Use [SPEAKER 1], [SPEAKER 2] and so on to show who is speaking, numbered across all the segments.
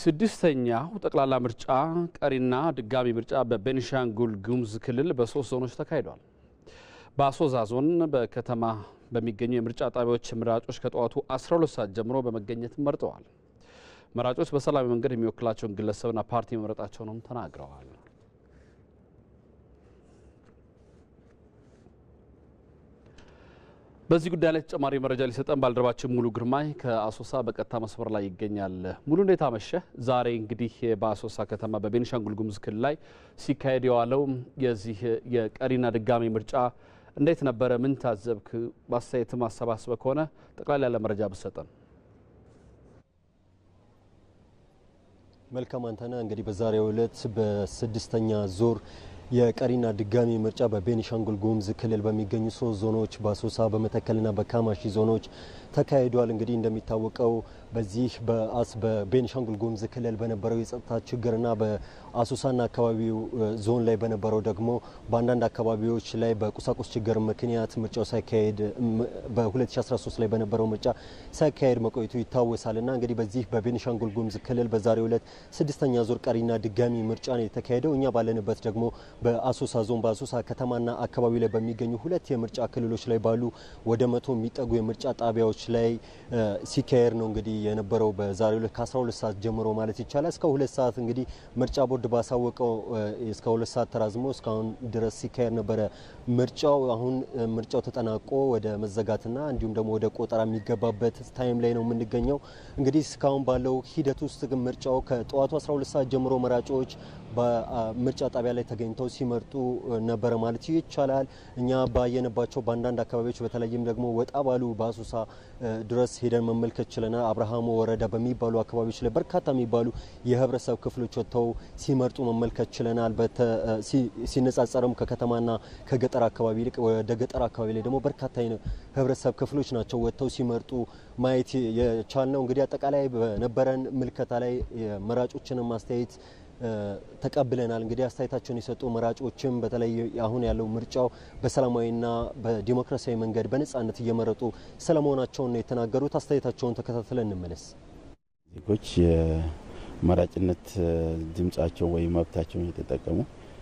[SPEAKER 1] ስድስተኛው ጠቅላላ ምርጫ ቀሪና ድጋሚ ምርጫ በቤኒሻንጉል ጉሙዝ ክልል በሶስት ዞኖች ተካሂዷል። በአሶዛ ዞን በከተማ በሚገኙ የምርጫ ጣቢያዎች መራጮች ከጠዋቱ 12 ሰዓት ጀምሮ በመገኘት መርጠዋል። መራጮች በሰላማዊ መንገድ የሚወክላቸውን ግለሰብና ፓርቲ መምረጣቸውንም ተናግረዋል። በዚህ ጉዳይ ላይ ተጨማሪ መረጃ ሊሰጠን ባልደረባችን ሙሉ ግርማይ ከአሶሳ በቀጥታ መስመር ላይ ይገኛል። ሙሉ እንዴት አመሸህ? ዛሬ እንግዲህ በአሶሳ ከተማ በቤኒሻንጉል ጉሙዝ ክልል ላይ ሲካሄድ የዋለው የዚህ የቀሪና ድጋሚ ምርጫ እንዴት ነበረ? ምን ታዘብክ? በአስተያየትም አሰባስበ ከሆነ ጠቅላላ ያለ መረጃ ብሰጠን።
[SPEAKER 2] መልካም አንተነህ። እንግዲህ በዛሬው ዕለት በስድስተኛ ዙር የቀሪና ድጋሚ ምርጫ በቤኒሻንጉል ጉሙዝ ክልል በሚገኙ ሶስት ዞኖች በአሶሳ በመተከልና በካማሺ ዞኖች ተካሂዷል። እንግዲህ እንደሚታወቀው በዚህ በአስ በቤኒሻንጉል ጉሙዝ ክልል በነበረው የጸጥታ ችግርና በአሶሳና አካባቢው ዞን ላይ በነበረው ደግሞ በአንዳንድ አካባቢዎች ላይ በቁሳቁስ ችግር ምክንያት ምርጫው ሳይካሄድ በ2013 ላይ በነበረው ምርጫ ሳይካሄድ መቆየቱ ይታወሳልና እንግዲህ በዚህ በቤኒሻንጉል ጉሙዝ ክልል በዛሬው ዕለት ስድስተኛ ዙር ቀሪና ድጋሚ ምርጫ ነው የተካሄደው። እኛ ባለንበት ደግሞ በአሶሳ ዞን በአሶሳ ከተማና አካባቢ ላይ በሚገኙ ሁለት የምርጫ ክልሎች ላይ ባሉ ወደ መቶ የሚጠጉ የምርጫ ጣቢያዎች ላይ ሲካሄድ ነው እንግዲህ የነበረው በዛሬው ዕለት ከ12 ሰዓት ጀምሮ ማለት ይቻላል እስከ ሁለት ሰዓት እንግዲህ ምርጫ ቦርድ ባሳወቀው እስከ ሁለት ሰዓት ተራዝሞ እስካሁን ድረስ ሲካሄድ ነበረ ምርጫው። አሁን ምርጫው ተጠናቆ ወደ መዘጋትና እንዲሁም ደግሞ ወደ ቆጠራ የሚገባበት ታይም ላይ ነው የምንገኘው። እንግዲህ እስካሁን ባለው ሂደት ውስጥ ግን ምርጫው ከጠዋቱ 12 ሰዓት ጀምሮ መራጮች በምርጫ ጣቢያ ላይ ተገኝተው ሲመርጡ ነበረ ማለት ይቻላል። እኛ ባየንባቸው በአንዳንድ አካባቢዎች በተለይም ደግሞ ወጣ ባሉ በአሶሳ ድረስ ሄደን መመልከት ችለናል። አብርሃሞ ወረዳ በሚባሉ አካባቢዎች ላይ በርካታ የሚባሉ የህብረተሰብ ክፍሎች ወጥተው ሲመርጡ መመልከት ችለናል። ሲነጻጸርም ከከተማና ከገጠር አካባቢ ይልቅ ወደ ገጠር አካባቢ ላይ ደግሞ በርካታ ህብረተሰብ ክፍሎች ናቸው ወጥተው ሲመርጡ ማየት የቻልነው። እንግዲህ አጠቃላይ በነበረን ምልከታ ላይ መራጮችንም ማስተያየት ተቀብለናል። እንግዲህ አስተያየታቸውን የሰጡ መራጮችም በተለይ አሁን ያለው ምርጫው በሰላማዊና በዲሞክራሲያዊ መንገድ በነጻነት እየመረጡ ስለመሆናቸውን ነው የተናገሩት። አስተያየታቸውን ተከታትለን እንመለስ።
[SPEAKER 3] ዜጎች የመራጭነት ድምጻቸው ወይም መብታቸውን እየተጠቀሙ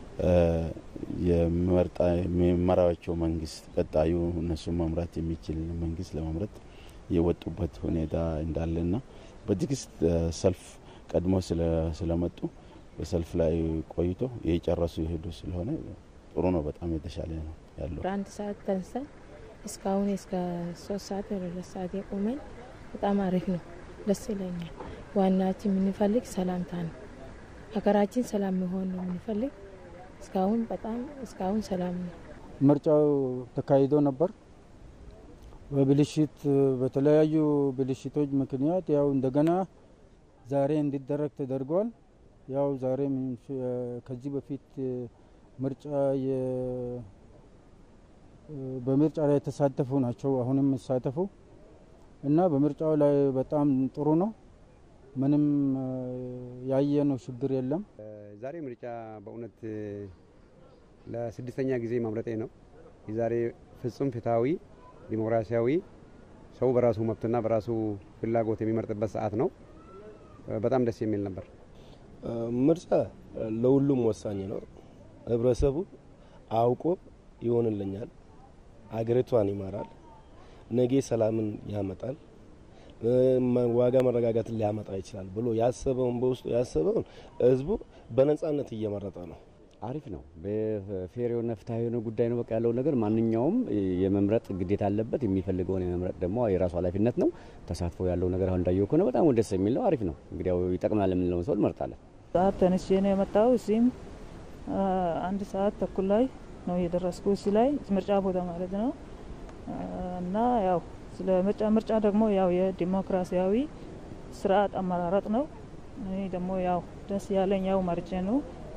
[SPEAKER 3] የሚመራቸው መንግስት ቀጣዩ እነሱን መምራት የሚችል መንግስት ለመምረጥ የወጡበት ሁኔታ እንዳለና በትዕግስት ሰልፍ ቀድሞ ስለመጡ በሰልፍ ላይ ቆይቶ የጨረሱ የሄዱ ስለሆነ ጥሩ ነው። በጣም የተሻለ ነው ያለው።
[SPEAKER 4] አንድ ሰዓት ተንሰን እስካሁን እስከ ሶስት ሰዓት ወደ ሁለት ሰዓት የቆመን በጣም አሪፍ ነው፣ ደስ ይለኛል። ዋናችን የምንፈልግ ሰላምታ ነው። ሀገራችን ሰላም መሆን ነው የምንፈልግ። እስካሁን በጣም እስካሁን ሰላም ነው።
[SPEAKER 5] ምርጫው ተካሂዶ ነበር። በብልሽት በተለያዩ ብልሽቶች ምክንያት ያው እንደገና ዛሬ እንዲደረግ ተደርጓል። ያው ዛሬ ከዚህ በፊት ምርጫ በምርጫ ላይ የተሳተፉ ናቸው አሁንም የሚሳተፉ እና በምርጫው ላይ በጣም ጥሩ ነው። ምንም ያየነው ችግር የለም።
[SPEAKER 6] ዛሬ ምርጫ በእውነት ለስድስተኛ ጊዜ ማምረጤ ነው። የዛሬ ፍጹም ፍትሐዊ ዲሞክራሲያዊ ሰው በራሱ መብትና በራሱ ፍላጎት የሚመርጥበት ሰዓት ነው። በጣም ደስ የሚል ነበር።
[SPEAKER 7] ምርጫ ለሁሉም ወሳኝ ነው። ህብረተሰቡ አውቆ ይሆንልኛል፣ አገሪቷን ይመራል፣ ነገ ሰላምን ያመጣል፣ ዋጋ መረጋጋትን ሊያመጣ ይችላል ብሎ ያሰበውን በውስጡ ያሰበውን ህዝቡ በነጻነት እየመረጠ ነው።
[SPEAKER 8] አሪፍ ነው። በፌር የሆነ ፍትሐዊ የሆነ ጉዳይ ነው። በቃ ያለው ነገር ማንኛውም የመምረጥ ግዴታ አለበት። የሚፈልገውን የመምረጥ ደግሞ የራሱ ኃላፊነት ነው። ተሳትፎ ያለው ነገር አሁን እንዳየው ከሆነ በጣም ደስ የሚል ነው። አሪፍ ነው። እንግዲህ ያው ይጠቅማል የምንለውን ሰው እንመርጣለን።
[SPEAKER 9] ሰዓት ተነስቼ ነው የመጣው። እዚህም አንድ ሰዓት ተኩል ላይ ነው የደረስኩ እዚህ ላይ ምርጫ ቦታ ማለት ነው እና ያው ስለ ምርጫ ምርጫ ደግሞ ያው የዲሞክራሲያዊ ስርዓት አመራረጥ ነው። እኔ ደግሞ ያው ደስ ያለኝ ያው መርጬ ነው።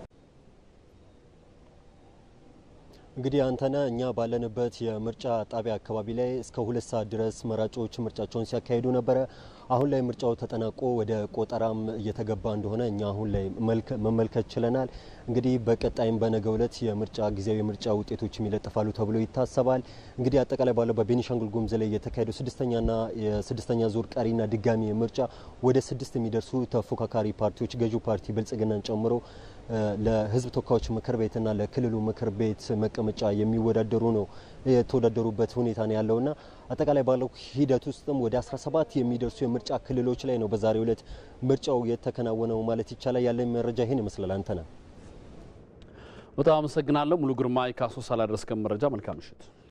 [SPEAKER 2] እንግዲህ አንተነ እኛ ባለንበት የምርጫ ጣቢያ አካባቢ ላይ እስከ ሁለት ሰዓት ድረስ መራጮች ምርጫቸውን ሲያካሂዱ ነበረ። አሁን ላይ ምርጫው ተጠናቆ ወደ ቆጠራም እየተገባ እንደሆነ እኛ አሁን ላይ መመልከት ችለናል። እንግዲህ በቀጣይም በነገው ዕለት የምርጫ ጊዜያዊ የምርጫ ውጤቶችም ይለጠፋሉ ተብሎ ይታሰባል። እንግዲህ አጠቃላይ ባለው በቤኒሻንጉል ጉሙዝ ላይ የተካሄደው ስድስተኛና የስድስተኛ ዙር ቀሪና ድጋሚ ምርጫ ወደ ስድስት የሚደርሱ ተፎካካሪ ፓርቲዎች ገዢው ፓርቲ ብልጽግናን ጨምሮ ለሕዝብ ተወካዮች ምክር ቤትና ለክልሉ ምክር ቤት መቀመጫ የሚወዳደሩ ነው የተወዳደሩበት ሁኔታ ነው ያለውና አጠቃላይ ባለው ሂደት ውስጥም ወደ 17 የሚደርሱ የምርጫ ክልሎች ላይ ነው በዛሬው ዕለት ምርጫው የተከናወነው ማለት ይቻላል። ያለ መረጃ ይህን ይመስላል። አንተና
[SPEAKER 1] በጣም አመሰግናለሁ ሙሉ ግርማ ከአሶሳ ላደረስከን መረጃ መልካም ምሽት።